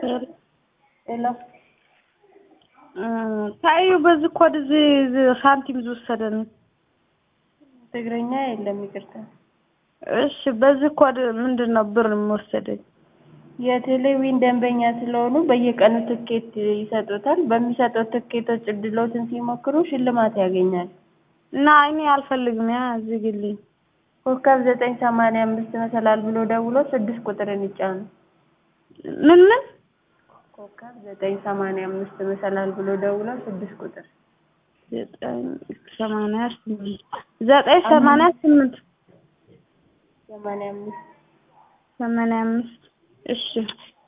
ሄሎ ታዩ በዚህ ኮድ እዚህ እዚህ ሳንቲም ዝወሰደን ትግረኛ የለም ይቅርታ። እሺ በዚህ ኮድ ምንድን ነው ብር የሚወሰደኝ? የቴሌዊን ደንበኛ ስለሆኑ በየቀኑ ትኬት ይሰጡታል። በሚሰጡት ትኬቶች እድሎትን ሲሞክሩ ሽልማት ያገኛል። እና እኔ አልፈልግም። ያ ዝግልኝ። ኮከብ ዘጠኝ ሰማንያ አምስት መሰላል ብሎ ደውሎ ስድስት ቁጥርን ይጫኑ። ምን ምን ኮከብ ዘጠኝ ሰማንያ አምስት መሰላል ብሎ ደውሎ ስድስት ቁጥር ዘጠኝ ሰማንያ ስምንት ዘጠኝ ሰማንያ ስምንት ሰማንያ አምስት ሰማንያ አምስት እሺ